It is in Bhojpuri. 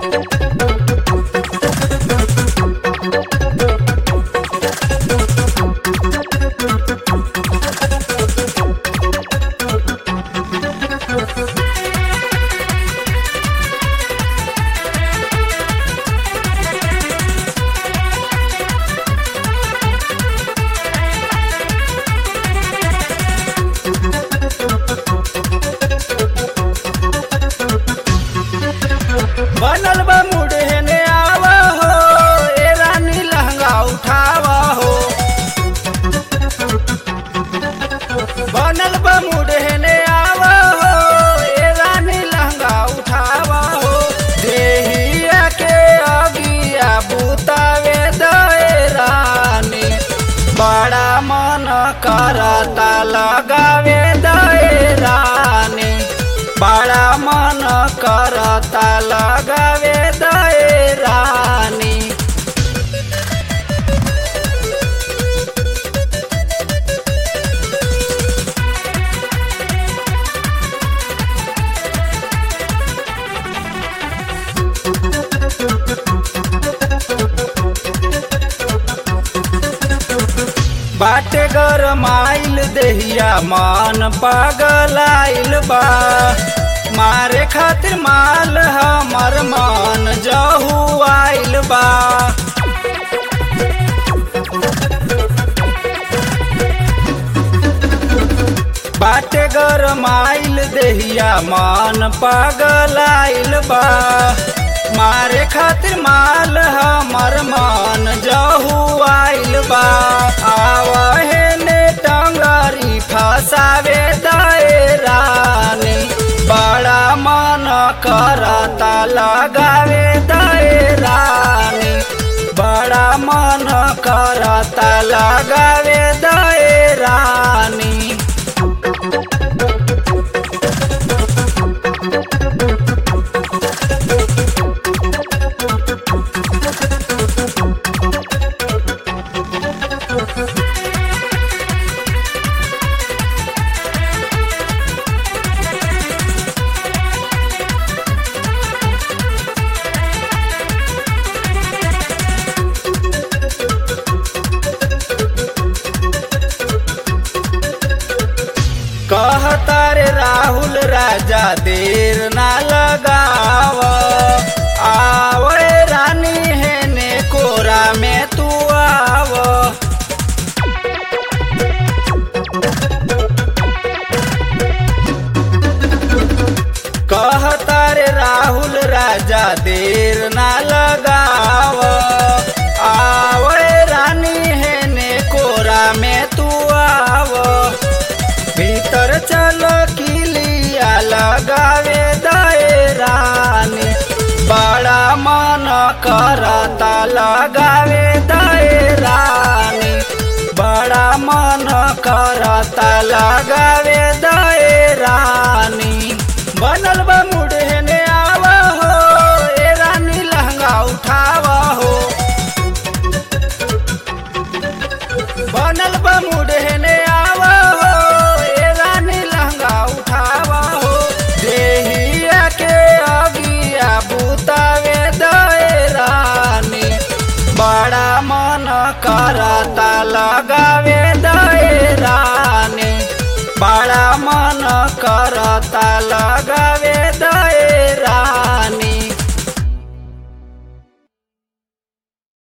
बनल बा मुड़े ने आवा हो ए रानी लहंगा उठावा हो बनल बा मुड़े ने आवा हो ए रानी लहंगा उठावा हो देहिया के अगिया बुतावे दए रानी बड़ा मन करता लगावे दए रानी बड़ा मन करता लगावे दए रानी बाटे गरमाइल देहिया मन पागलाइल बा मारे खातिर माल हमर मन जहू आइल बा बाटे गरमाइल देहिया मन पागलाइल बा मारे खातिर माल हमर मन जहू आइल बा आवहे ने टंगरी फसावे दए रानी बड़ा मन करता लगावे दए रानी बड़ा मन करता लगावे दए रानी कहता रे राहुल राजा देर ना लगाव आवे रानी है ने कोरा में तू आव कहता रे राहुल राजा देर ना लगाव आवे रानी है ने कोरा में तू आव भीतर चलो किलिया लगावे दए रानी बड़ा मन करता लगावे दए रानी बड़ा मन करता लगावे दए रानी बनल बा मुड़े ने आवा हो ए रानी लहंगा उठावा हो बनल बा मुड़े ने आवा हो ए रानी लहंगा उठावा हो देहिया के अगिया बुतावे दए रानी बड़ा मन करता लगावे दए रानी बड़ा मन करता लग